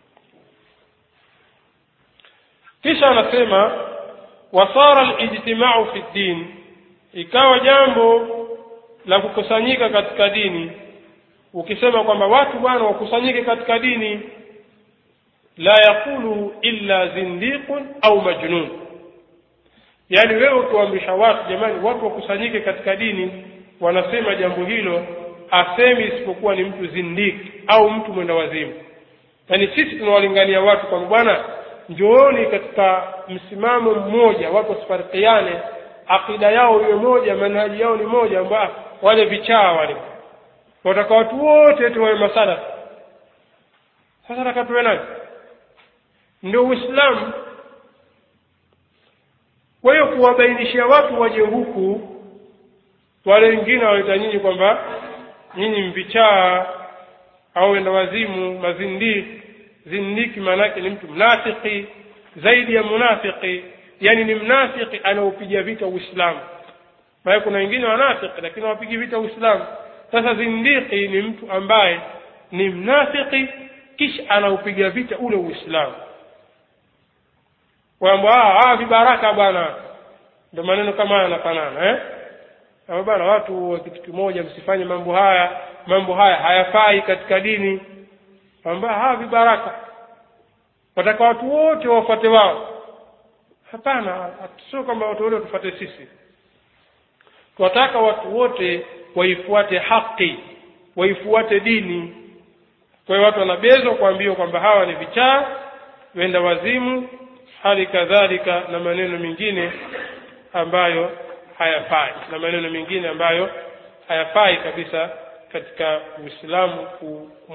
Speaker 1: kisha anasema wasara alijtimau fi din ikawa jambo la kukusanyika katika dini ukisema kwamba watu bwana wakusanyike katika dini la yaqulu illa zindiqun au majnun yaani wewe ukiwaamrisha watu jamani watu wakusanyike katika dini wanasema jambo hilo asemi isipokuwa ni mtu zindiki au mtu mwenda wazimu yaani sisi tunawalingania watu kwamba bwana njooni katika msimamo mmoja watu wasifarikiane akida yao iwe moja manhaji yao ni moja amba wale vichaa wale wataka watu wote tuwawe masala sasa nataka tuwe nani ndio uislamu kwa hiyo kuwabainishia watu waje huku wale wengine waleta nyinyi kwamba nyinyi mvichaa au wenda wazimu mazindiki zindiki maanake ni mtu mnafiki zaidi ya munafiki yani ni mnafiki anaopiga vita uislamu maana kuna wengine wanafiki lakini hawapigi vita uislamu sasa zindiki ni mtu ambaye ni mnafiki kisha anaupiga vita ule uislamu kwamba ah vibaraka bwana ndio maneno kama haya yanafanana eh kama bwana watu wa kitu kimoja msifanye mambo haya mambo haya hayafai katika dini kwamba hawa vibaraka wataka watu wote wafuate wao hapana sio kwamba watu wote watufuate sisi tunataka watu wote waifuate haki waifuate dini kwa hiyo watu wanabezwa kuambiwa kwamba hawa ni vichaa wenda wazimu hali kadhalika na maneno mengine ambayo hayafai na maneno mengine ambayo hayafai kabisa katika uislamu